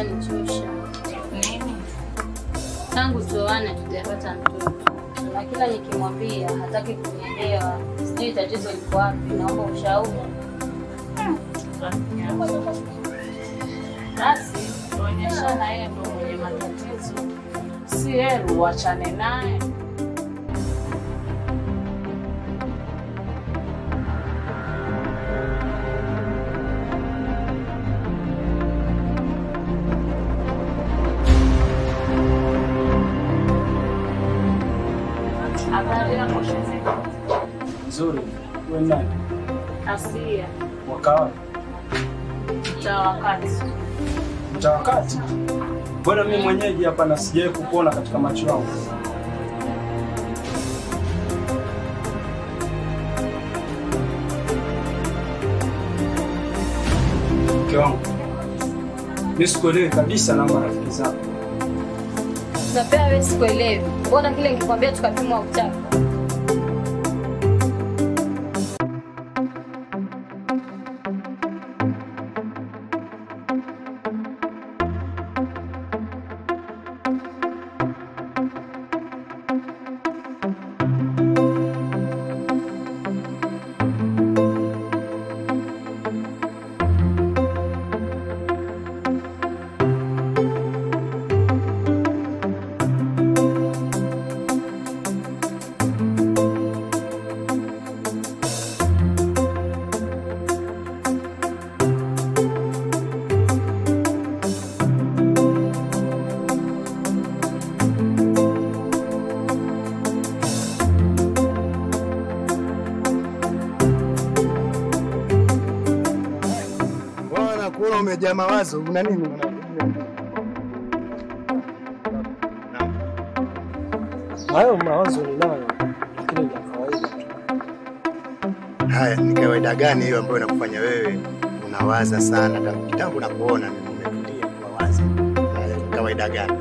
Ushanichosha. Nini? Tangu tuoane tujapata mtoto, na kila nikimwambia hataki kunielewa. Sijui tatizo liko wapi, naomba ushauri. Basi tuonyeshana yeye ndo mwenye matatizo, si yeye uachane naye. Habari yako shemeji? Nzuri. Wewe nani? Asia, Wakawa cha wakati. mtawakati. Bwana mimi mwenyeji hapa na sijawahi kukuona katika macho yangu. Mke wangu, mimi sikuelewi kabisa na marafiki zangu. Na pia wewe sikuelewi, mbona kile nikikwambia tukapimwa uchafu? Bwana, kuona umejaa mawazo, una nini? Hayo mawazo ninayo, lakini ni ya kawaida tu. Haya, ni kawaida gani hiyo ambayo inakufanya wewe unawaza sana? Tangu kitambo nakuona mimi umetulia kuwawaza. Haya, ni kawaida gani?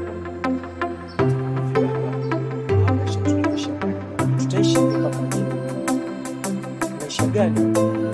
Maisha tunaishi. Tutaishi vipi mpaka lini? Maisha gani?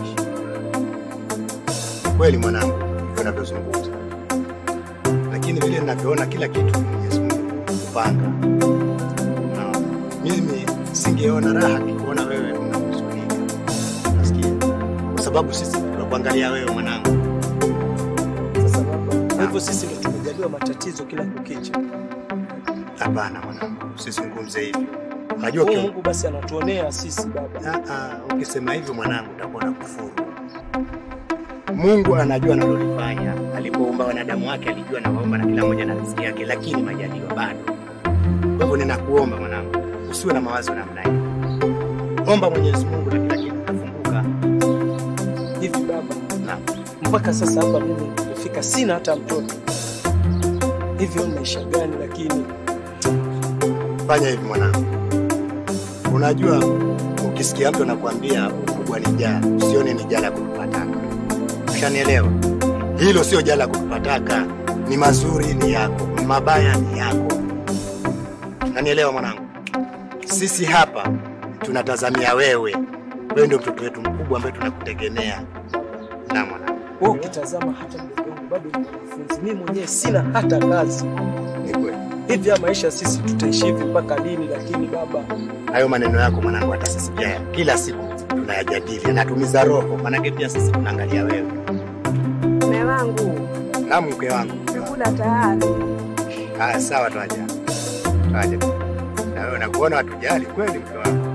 Kweli mwanangu, hivyo unavyozungumza, lakini vile ninavyoona kila kitu Mwenyezi Mungu kupanga, na mimi singeona raha kuona wewe unahuzunika, nasikia, kwa sababu sisi tunakuangalia wewe mwanangu. Sasa baba, kwa hivyo sisi ndio tumejaliwa matatizo kila kukicha. Hapana mwanangu, usizungumze hivyo. Unajua Huyu uki- Mungu basi anatuonea sisi baba. Ah, ah, ukisema hivyo mwanangu utakuwa na kufuru. Mungu anajua analolifanya. Alipoumba wanadamu wake alijua na waumba na kila mmoja na riziki yake, lakini majaliwa bado. Kwa hivyo ninakuomba mwanangu, usiwe na mawazo namna hiyo. Omba Mwenyezi Mungu na kila kitu kitafunguka. Hivi baba, Naam. mpaka sasa hapa mimi nimefika, sina hata mtoto. Hivyo maisha gani? Lakini Fanya hivi mwanangu, unajua ukisikia mtu anakuambia ukubwa ni jaa, usione ni jaa la kutupataka. Ushanielewa? Hilo sio jaa la kutupataka, ni mazuri ni yako, mabaya ni yako. Unanielewa mwanangu? Sisi hapa tunatazamia wewe, wewe ndio mtoto wetu mkubwa ambaye tunakutegemea. Na mwanangu, wewe ukitazama hata mdogo wangu bado ni mwanafunzi, mimi mwenyewe sina hata kazi. ni kweli Hivi ya maisha sisi tutaishi hivi mpaka lini? Lakini baba, hayo maneno yako mwanangu, hata sisi pia kila siku tunayajadili, yanatumiza roho, maanake pia sisi tunaangalia wewe. Mume wangu, Na mke wangu, chakula tayari. haya sawa, twaja twaja. Na wewe nakuona watujali kweli, mke wangu.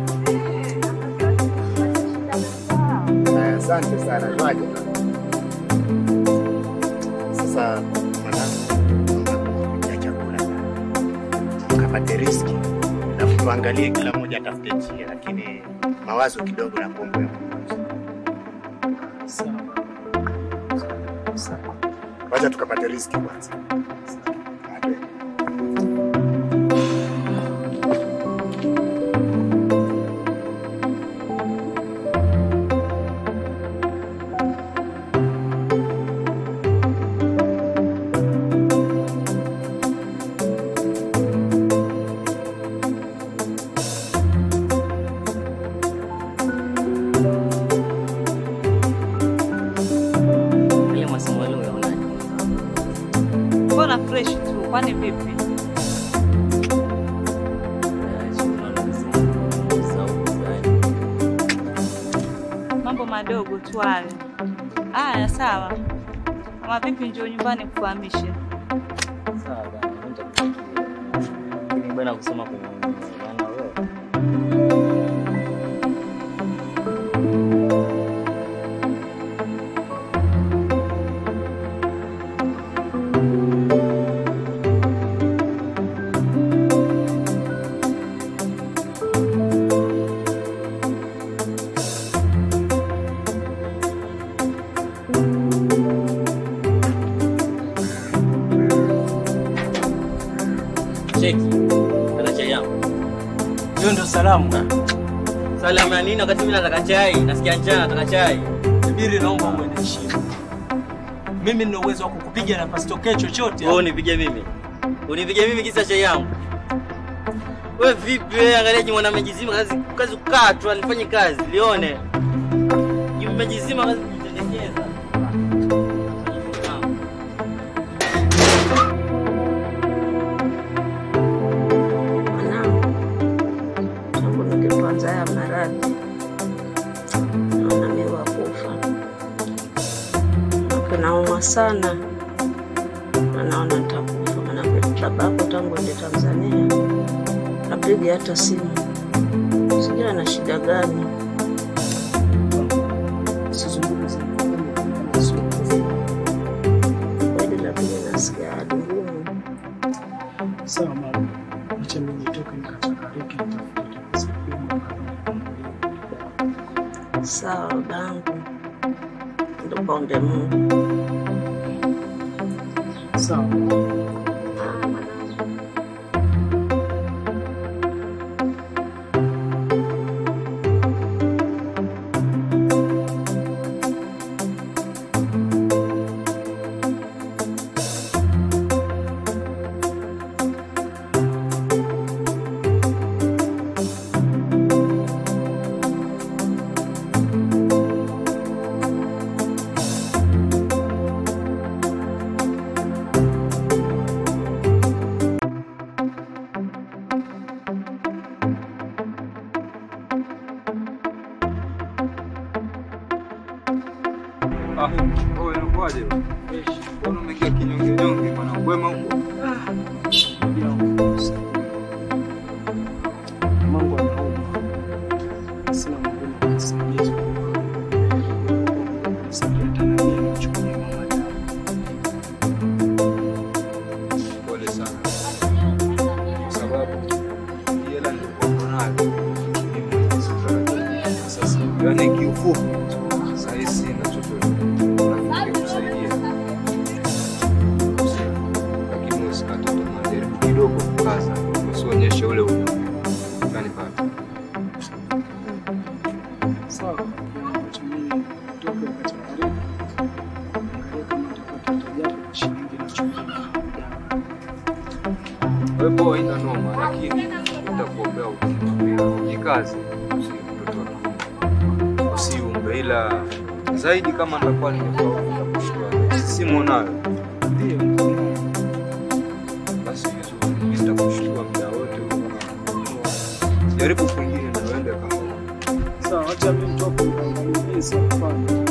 Haya, Asante sana, twaja. Sasa mwanangu, nakupikia chakula ukapate riski, alafu tuangalie kila mmoja atafute njia, lakini mawazo kidogo na kuomba sawa. Sawa. Wacha tukapate riski kwanza. Ate. Ile masomo yale unaonaje? Mbona fresh tu. Kwani vipi? Mambo madogo tu hayo. Aya, sawa. Kama vipi, njoo nyumbani kufahamishe. bana kusoma kwenye bana wewe cheki kana chai yangu Hiyo ndio salamu. salamu ya nini wakati mimi nataka chai nasikia njaa nataka chai Subiri, naomba uwe na heshima. Mimi nina uwezo wa kukupiga na pasitokee chochote. wewe unipige mimi unipige mimi kisa chai yangu wewe vipi wewe angalia jimwana amejizima kazi kazi kukaa tu alifanye kazi lione imejizima kazi kujitelekeza Mwanangu, tangu nikipanza haya maradhi naona mimi wa kufa. Manake naumwa sana na naona nitakufa, manake babako tangu ende Tanzania apiga hata simu, sijui ana shida gani. Usizungumze. Kweli lakini nasikia hali ngumu. Sawa mama. Acha mimi nitoke nikachakarike nitafute pesa kidogo Sawa babangu, ndo kaombe Mungu. Sawa. Ah, wewe unakuaje? Mbona umekaa kinyonge nyonge bwana? Wema huko. Mungu anaomba. Sina mwingine wa kusaidia isipokuwa kusaidia Tanzania na kuchukulia mama dawa. Pole sana. Kwa sababu hii hela nilikuwa nayo. Mimi mwenyewe sitarajia. Sasa yaani kiufupi sasa hivi sina chochote. Nafikiri kusaidia. Lakini usikate tamaa. Jaribu kidogo kukaza. Usionyeshe ule unyonge. Unanipata? Sawa. Acha mimi nitoke nikachakarike. Angalia kama nitapata hata japo shilingi na chumvi na dawa. Wewe poa, haina noma, lakini nitakuombea uzima. Jikaze, usi mtoto wa kiume. usiumbe, ila zaidi kama nitakuwa nimefaulu nitakushtua. Simu unayo? Ndio. ndio. Basi vizuri, mimi nitakushtua muda wote. ule. Jaribu kwingine na uende kama Sawa, acha mimi nitoke nikaangalie jinsi ya kufanya.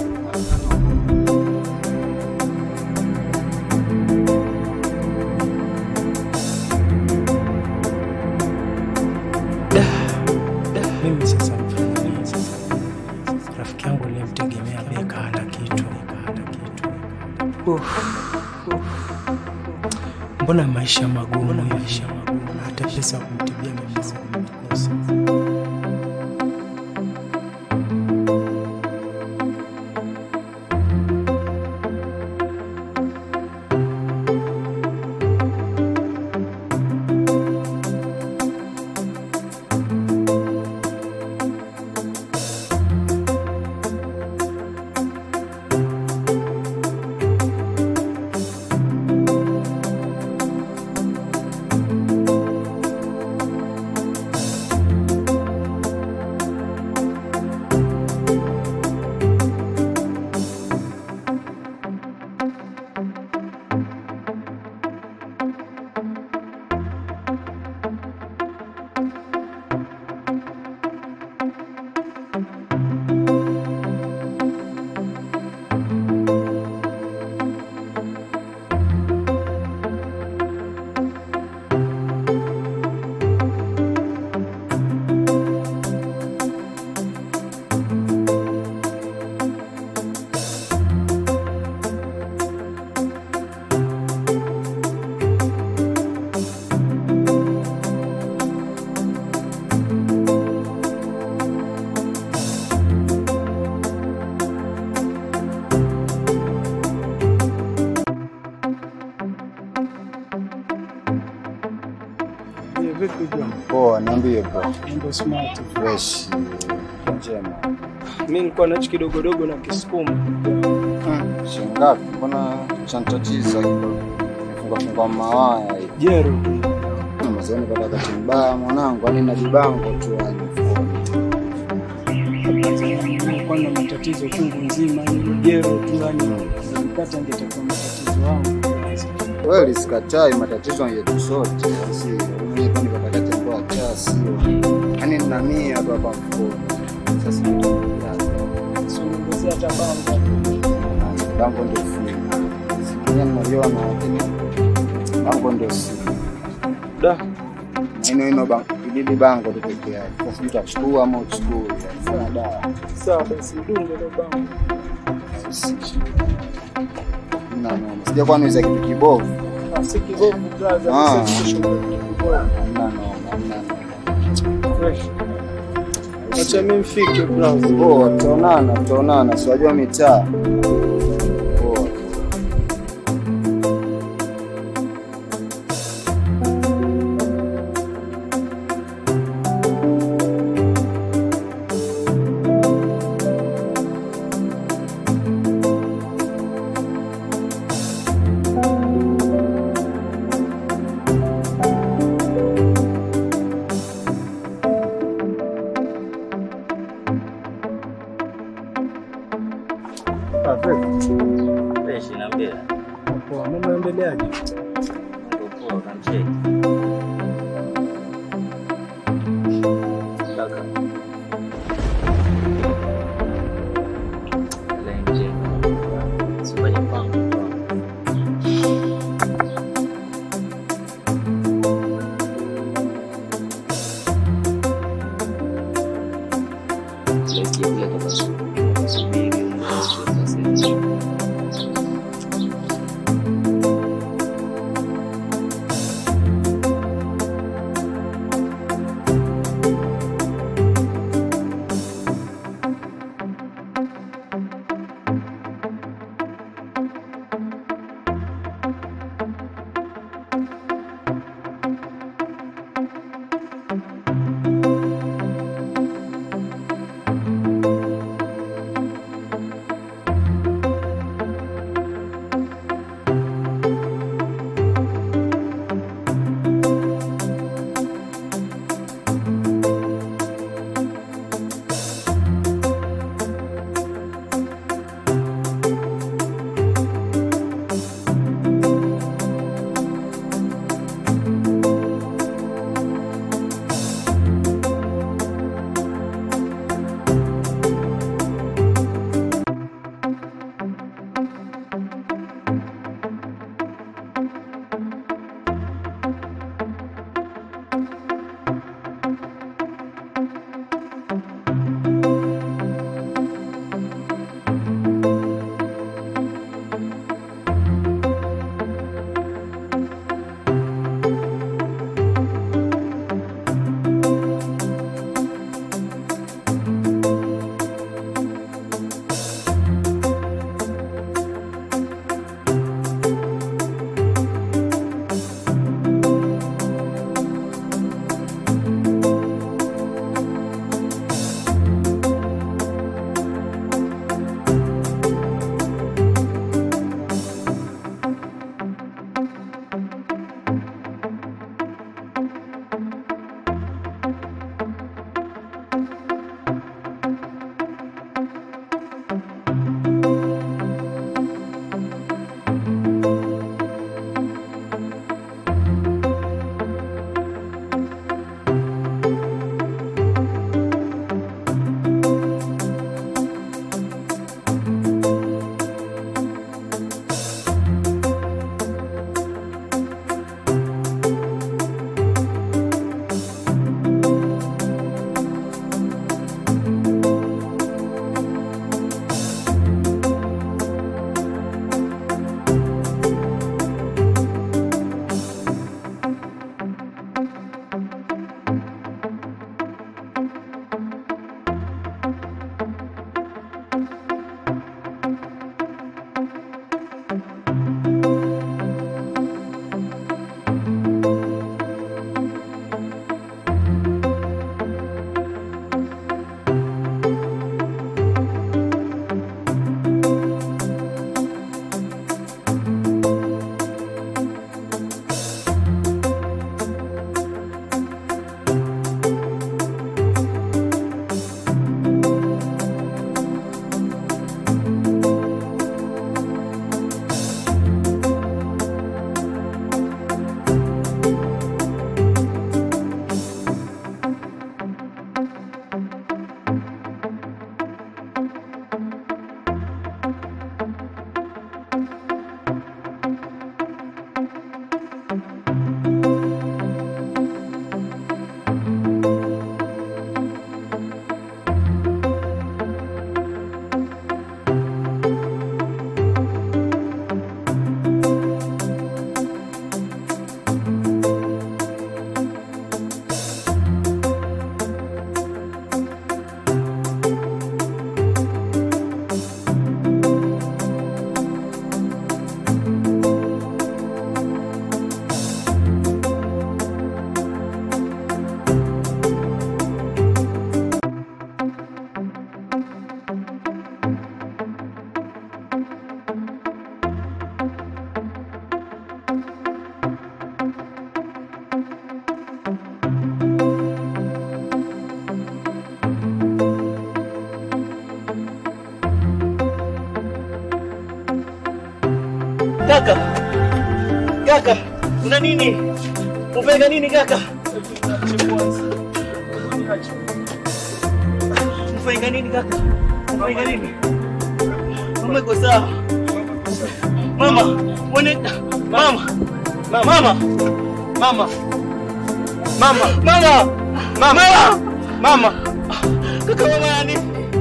Mimi sasa nifanye nini sasa? Rafiki yangu nilimtegemea beka hana kitu, hana kitu. Uf, uf. Mbona maisha magumu, maisha magumu, hata pesa ya kumtibia mimi sikukosa. Vipi bwana? Poa, niambie bro. Mambo smart. Fresh. Njema. Mimi nilikuwa nacho kidogodogo na kisukuma. Shingapi? Mbona chanitatiza hilo? Funga funga mawaya hivi. Jero. Na mazeni kwa wakati mbaya mwanangu, yani na jibango tu yani mfukoni. Nilikuwa na matatizo chungu nzima, ni jero tu yani. Nilipata ingetakuwa matatizo wangu. Kweli sikatai matatizo yetu sote. Si mimi kwani kwa wakati mbaya cha sio. Yani nina mia tu hapa mfukoni. Sasa Sio niongezea hata bango. bango ndio free. Sikuwa naliona lakini bango ndio si. Da. Ino ino bango, ilili bango tu pekee yake. Sasa sijui utachukua ama uchukue. Sasa dawa. Sawa basi dunge ile bango. Mna noma. Sija kwa niuza kitu kibovu. Si kibovu brother, Ah. sisi tushuka kibovu. Mna noma, mna noma. Fresh. Acha mimi mfike brother. Poa, tutaonana, tutaonana. Si wajua mitaa. Poa. Ah, fresh. Fresh niambie. Poa, mambo yaendeleaje? Ndio poa unamcheki. Kaka. Ile nje. Sifanye mpango. Sikia vile toka subiri. Subiri. Kaka, kaka, una nini? Ufanya nini kaka? Ufanya nini kaka? Ufanya nini? Mama iko sawa. Mama, mwone mama. Mama. Mama. Mama. Mama. Mama. Mama. Kaka mama nani?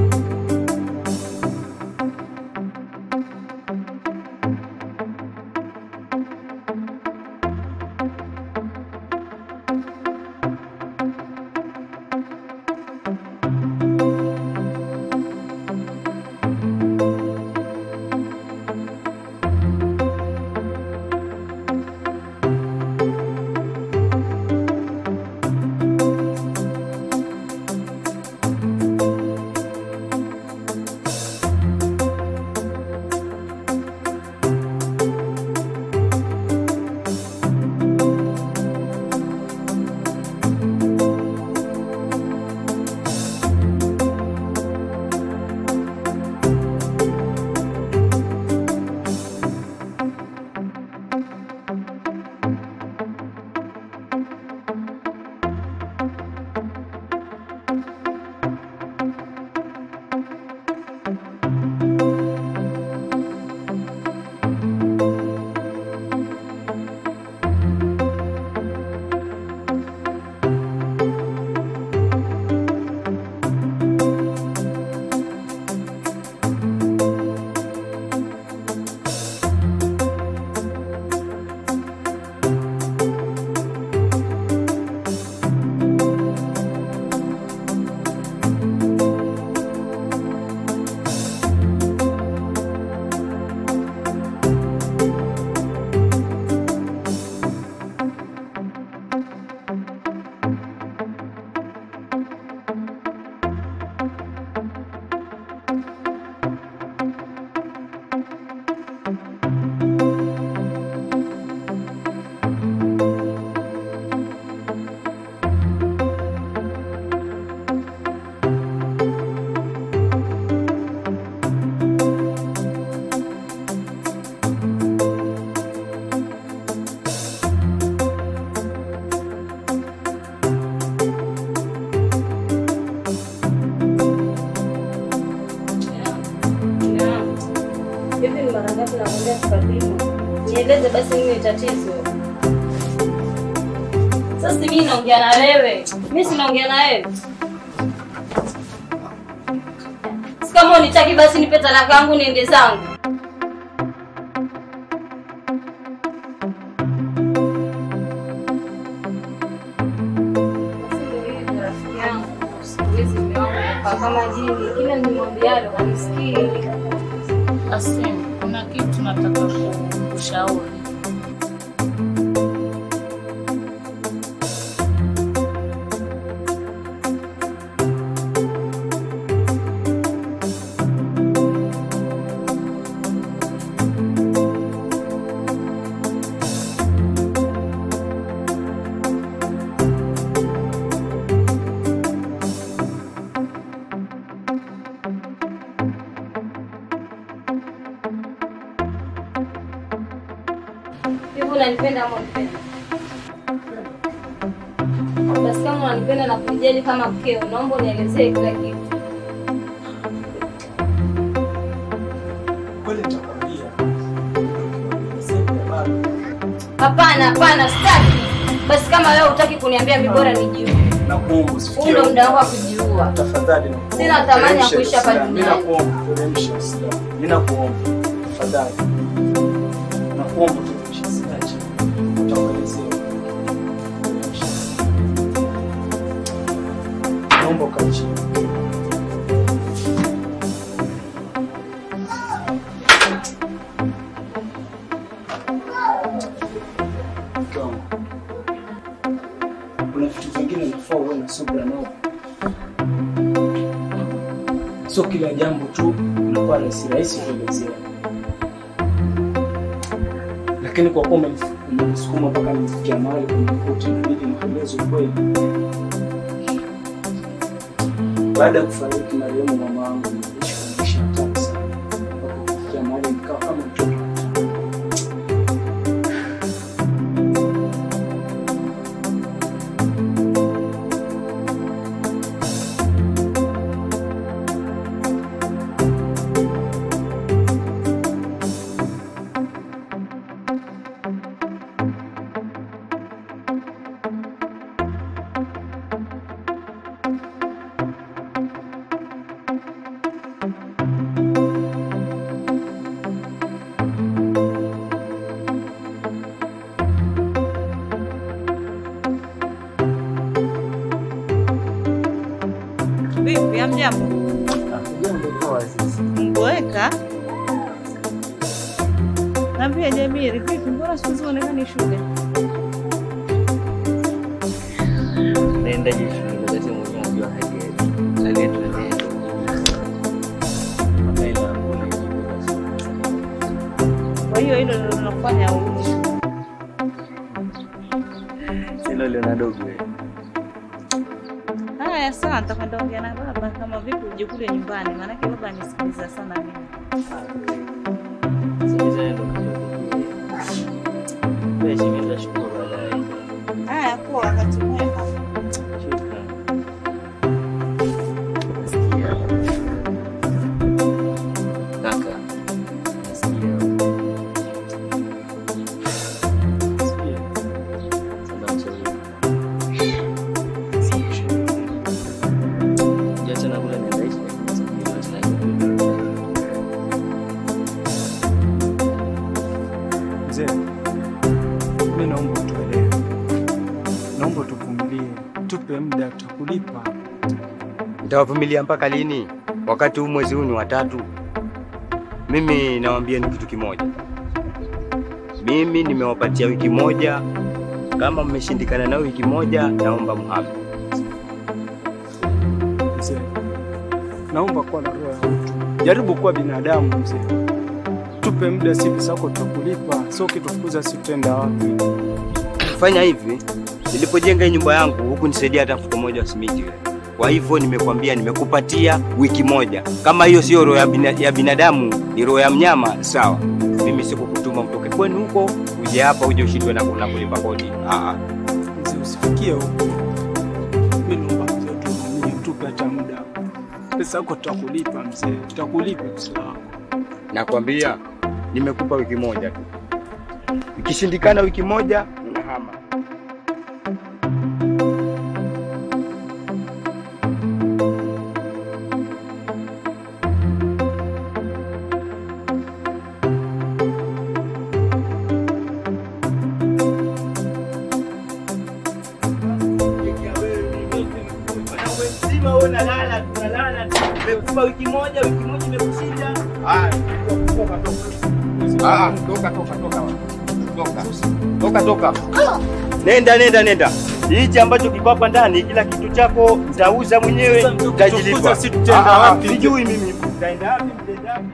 Hivi ni mara ngapi nakwambia tukapima? Nieleze basi nini tatizo. Sasa mimi naongea na wewe. Mimi si naongea na wewe. Si kama unitaki basi nipe talaka yangu niende zangu. Basi ndio hivyo, rafiki yangu. Siku hizi mume wangu amekaa kama jini. Kila nimwambialo hanisikii. Asim, kuna kitu nataka kushauri. Hivi unanipenda ama unipenda? Basi kama unanipenda na kunijali kama mkeo, naomba unielezee kila kitu. Kweli nitakwambia. Sema bado. Hapana, hapana, sitaki. Basi kama wewe hutaki kuniambia, mimi bora nijiue. Nakuomba Huu usifikie. ndo muda wangu wa kujiua. Tafadhali nakuomba. Sina thamani ya Teremsha kuishi hapa Uislamu. Mimi duniani. nakuomba teremsha Uislamu. Mimi nakuomba tafadhali. Nakuomba teremsha siache. Utakuelezea. Teremsha. Naomba ukae chini. Mke wangu. Kuna vitu vingine unafaa uwe na subira nao. Sio kila jambo tu unakuwa rahisi rahisi kuelezea, lakini kwa kuwa umenif- umenisukuma mpaka nifikia mahali kunikuta, inabidi nikueleze ukweli. Baada ya kufariki marehemu mama wangu, niliishi kwa maisha hatari sana mpaka kufikia mahali nikawa kama mtoto. Naambia Jamiri, vipi, mbona siku hizi uonekani shule? Naendaje shule wakati mwenyewe unajua hali yetu. Hali yetu ni Kama ile yangu Kwa hiyo hilo ndio linakufanya urudi shule. Silo Leonardo wewe. Haya, sawa, nitakwenda ongea na baba kama vipi uje kule nyumbani, maanake baba anisikiliza sana mimi. Haya, poa, wakati mwema. Mzee, mi naomba utuelewe, naomba tuvumilie, tupe muda, tutakulipa. Nitawavumilia mpaka lini? Wakati huu mwezi huu ni watatu. Mimi nawaambieni kitu kimoja, mimi nimewapatia wiki moja. Kama mmeshindikana na wiki moja, naomba mhame. Mzee, naomba kuwa na roho ya utu, jaribu kuwa binadamu mzee, tupe muda, si pesa yako tutakulipa, sio ukitufukuza si tutaenda wapi? Fanya hivi, nilipojenga hii nyumba yangu huku nisaidia hata mfuko moja wa simiti wewe. Kwa hivyo nimekwambia, nimekupatia wiki moja. Kama hiyo sio roho ya, bina, ya binadamu, ni roho ya mnyama, sawa. Mimi sikukutuma utoke kwenu huko uje hapa uje ushindwe na na kulipa kodi. Ah, ah. Mzee, usifikie huko. Mi naomba mzee, tuvumilie, tupe hata muda, pesa yako tutakulipa mzee, tutakulipa pesa yako. Nakwambia nimekupa wiki moja tu, ikishindikana wiki moja unahama. Mzima wewe unalala, tunalala. Nimekupa wiki moja, wiki moja imekushinda. Ah, toka toka toka toka. Toka toka. Nenda nenda nenda, hichi ambacho kiko hapa ndani, kila kitu chako nitauza mwenyewe, Sasa mzee, utajilipa. ukitufukuza si tutaenda Ah, ah, wapi? Sijui mimi utaenda wapi, mtaenda wapi.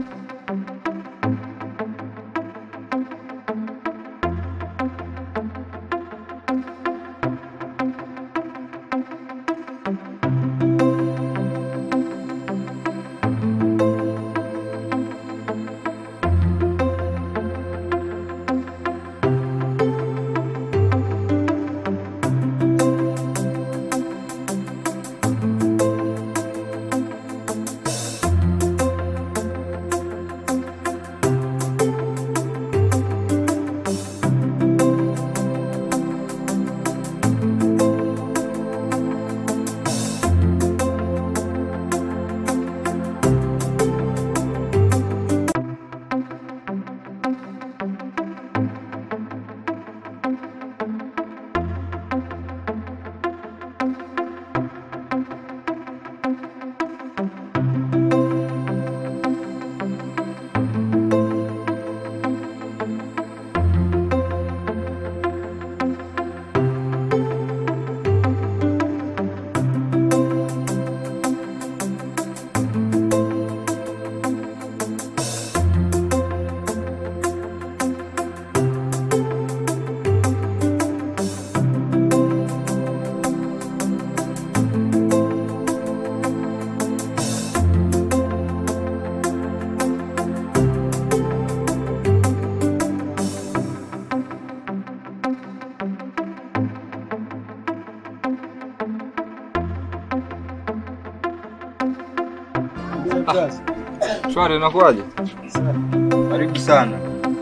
Shwari, unakuwaje? Karibu sana.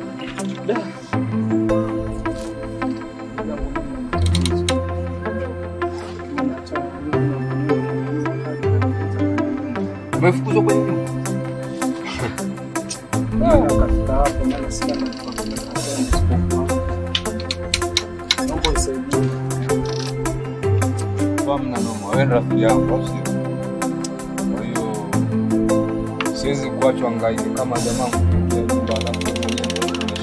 Umefukuzwa kwenye nyumba? Kafika hapo, maana sina mtu wa kunikataa isipokuwa. Naomba unisaidie. Kwa mna noma, wewe ni rafiki yangu au sio? Kwa hiyo siwezi kuachwa hangaike kama jamaa kuingia nyumba alafu mwenyewe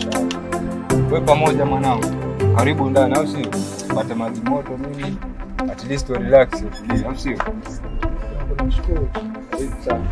we pamoja mwanangu, karibu ndani, au sio? Pate maji moto nini, at least we relax, utulie, au sio? Karibu sana.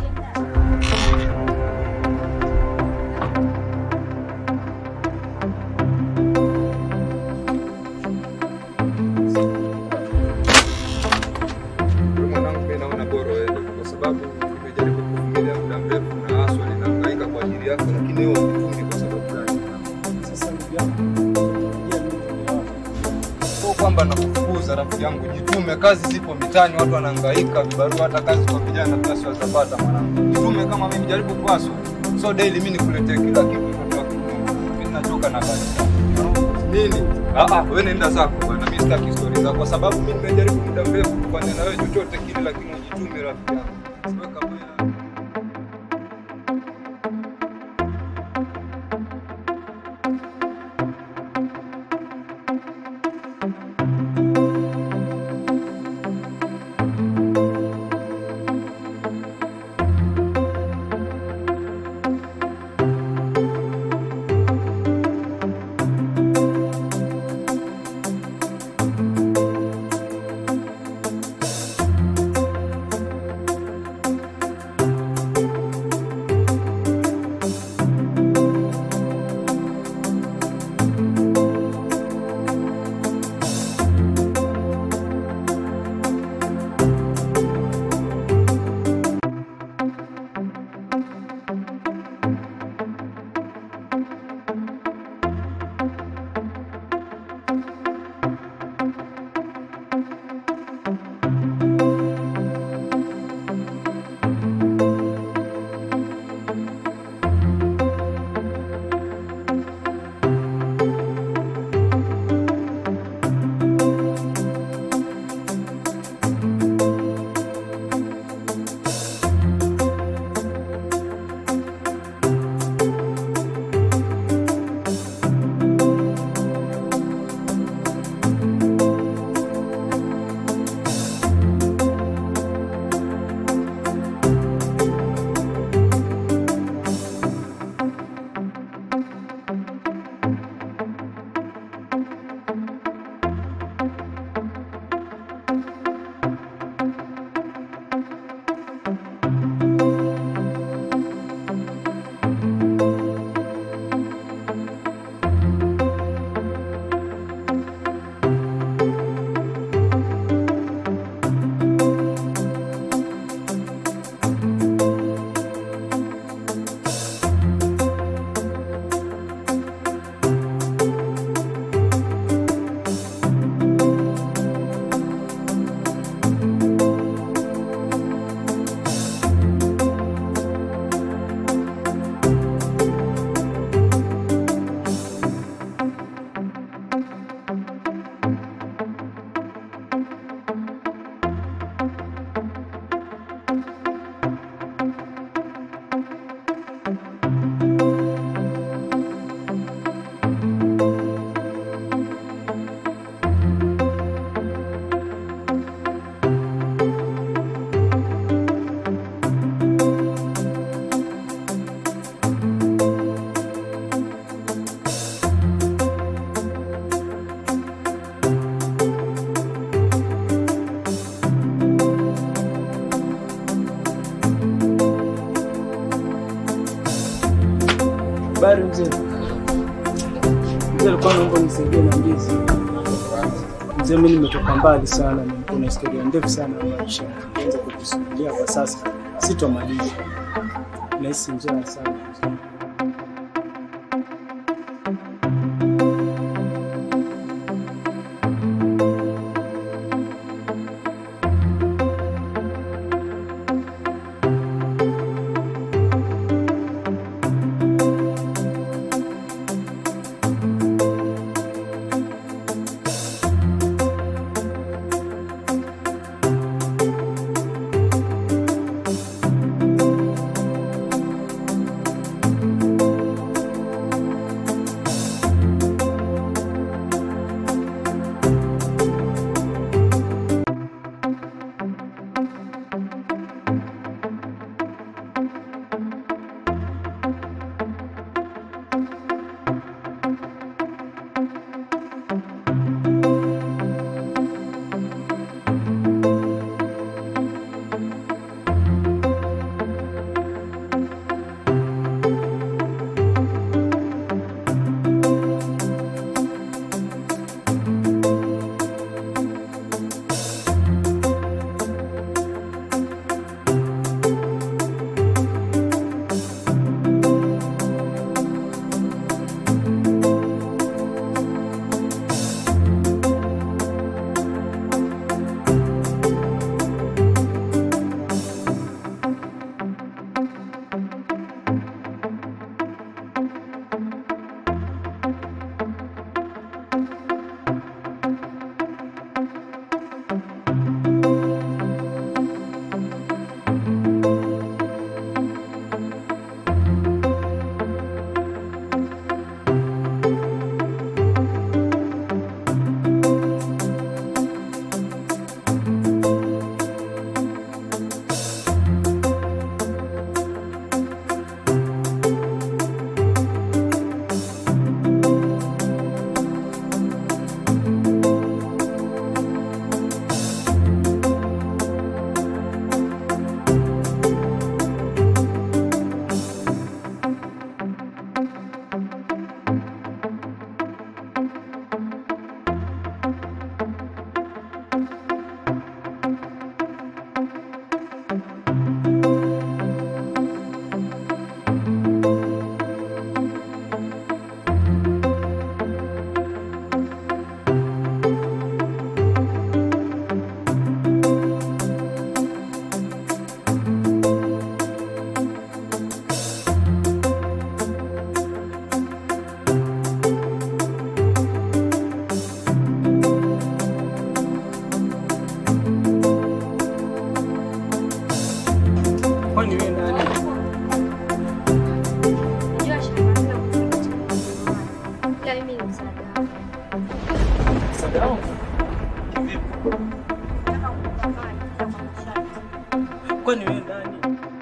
Wewe mwanangu, mimi naona bora uende kwa sababu nimejaribu kuvumilia muda mrefu na haswa ninahangaika kwa ajili yako, lakini wewe hunipendi kwa sababu gani? Sasa ndugu yangu, tarajia mimi kuelewa. Sio kwamba nakufukuza rafiki yangu, jitume. Kazi zipo mitaani, watu wanahangaika, vibarua, hata kazi kwa vijana pia si watapata mwanangu. Jitume kama mimi, jaribu kuhaswa. So daily mimi nikuletee kila kitu mtoto wa kiume. Mimi nachoka na kazi. Nini? Ah ah, wewe nenda zako bwana, mimi sitaki story zako kwa sababu mimi nimejaribu muda mrefu kufanya na wewe chochote kile, lakini ujitume rafiki yangu. Siwe kama yeye. Habari mzee. Mzee alikuwa naomba nisaidie na ndizi. Mzee, mimi nimetoka mbali sana, nilikuwa na historia ndefu sana ya maisha. Nianze kujisubiria kwa sasa, sitomaliza. Nahisi njaa sana. mzee. ila mimi ni msaada wako. Msaada wangu Nataka kupambana kwa masharti. kwani wewe nani?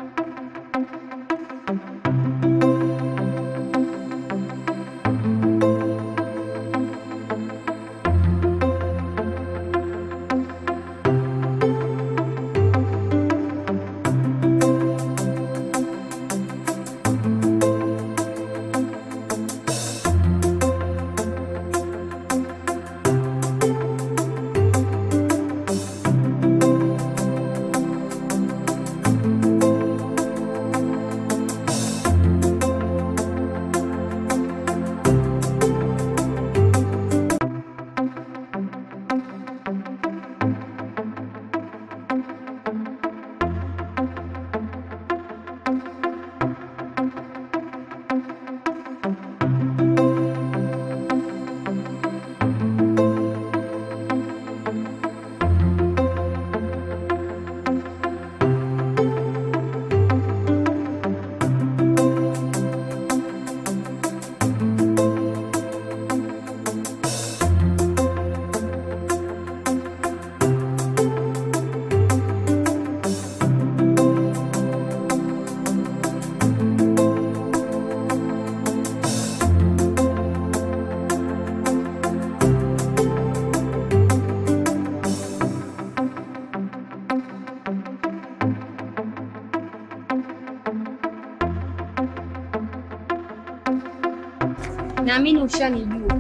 Naamini ushanijua.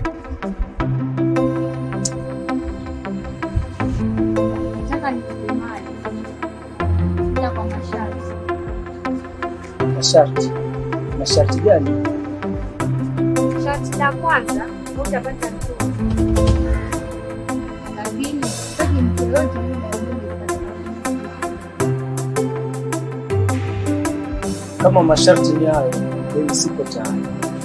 Nataka nikupe mali. Ila kwa masharti. Masharti. Masharti gani? Sharti la kwanza, hutapata mtoto. Lakini sitaki mtu yoyote yule aende Kama masharti ni hayo, mimi siko tayari.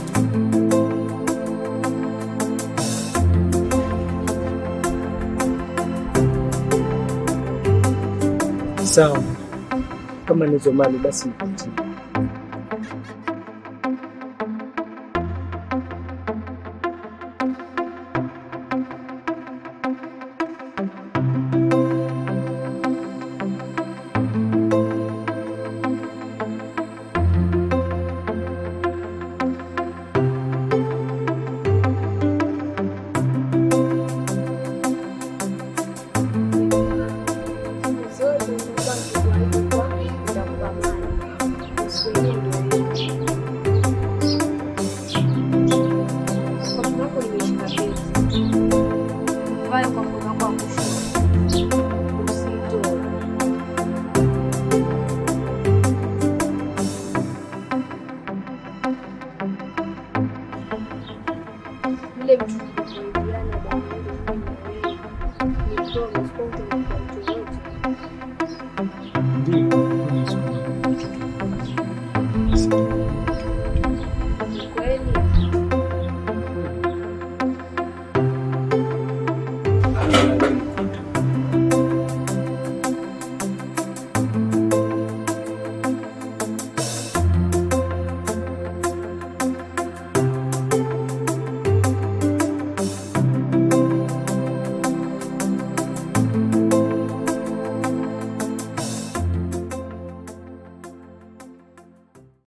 Sawa, kama nizo mali basi nipatie. zote zinakuwa nikikuahidi kwako nitakupa mali. Siku yenyewe ndio hiyo. Kwa mkono wako nimeshika pete. Vae kwa mkono wako wa kushoto. Usitoe. Yule mtu nilikuahidi